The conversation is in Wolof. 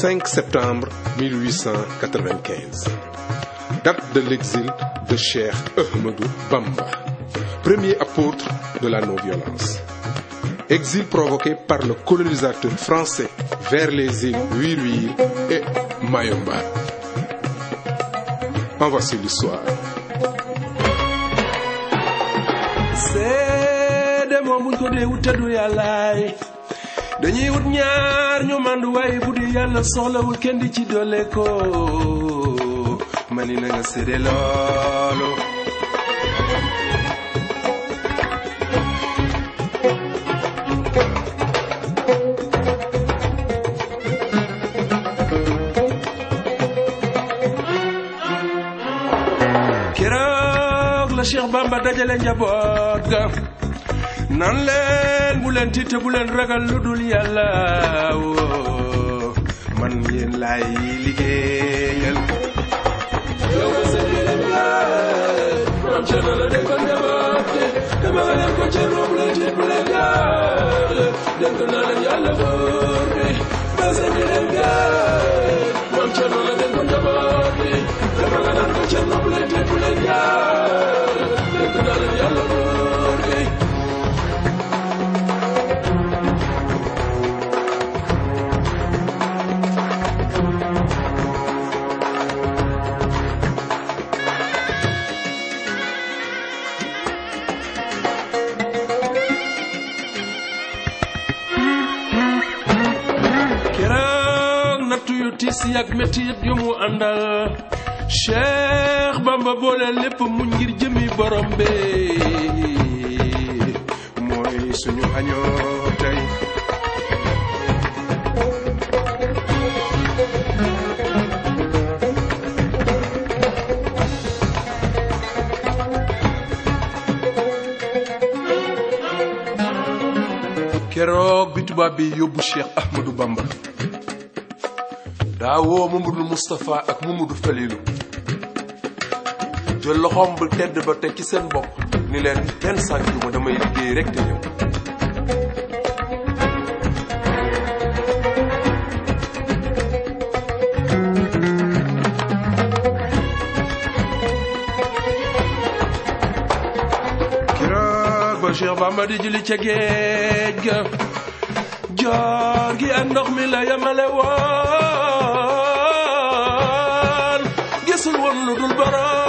5 septembre 1895. Date de l'exil de Cheikh Ahmadou Bamba, premier apôtre de la non-violence. Exil provoqué par le colonisateur français vers les îles Wiriwiri et Mayomba. En voici l'histoire. seede moom buñ ko dee wut te du yàllaay dañuy wut ñaar ñu mandu waaye bu di yàlla soxlawul kenn di ci doole ko mani na nga seede loolu keroog la Cheikh Bamba dajale njaboot ga nan leen bu leen tiit te bu leen ragal lu dul yàlla woo man yéen laay liggéeyal yow sa jërim gaay maam Cerno la dénkoon njaboot gi dama nga leen ko Cerno bu leen tiit bu leen gaal dénk naa leen yàlla buur bi ba sa jërim gaay maam Cerno la dénkoon njaboot gi dama nga leen ko Cerno bu leen tiit bu leen gaal dénk naa leen yàlla buur bi keroog nattu yu tiis yak metti yu mu àndal Cheikh Bamba boole lépp muñ ngir jëmi borom bi mooy suñu añoo tey keroog bi tubaab bi yóbbu Cheikh Ahmadou Bamba daa woo Mamadou Moustapha ak Mamadou Falilou jël loxoom bu tedd ba teg ci seen bopp ni leen kenn sànq ma damay liggéey rek te ñëw keroog ba Cheikh Bamba di julli ca géej ga joor gi ak ndox mi la yemale woon gisul woon lu dul borom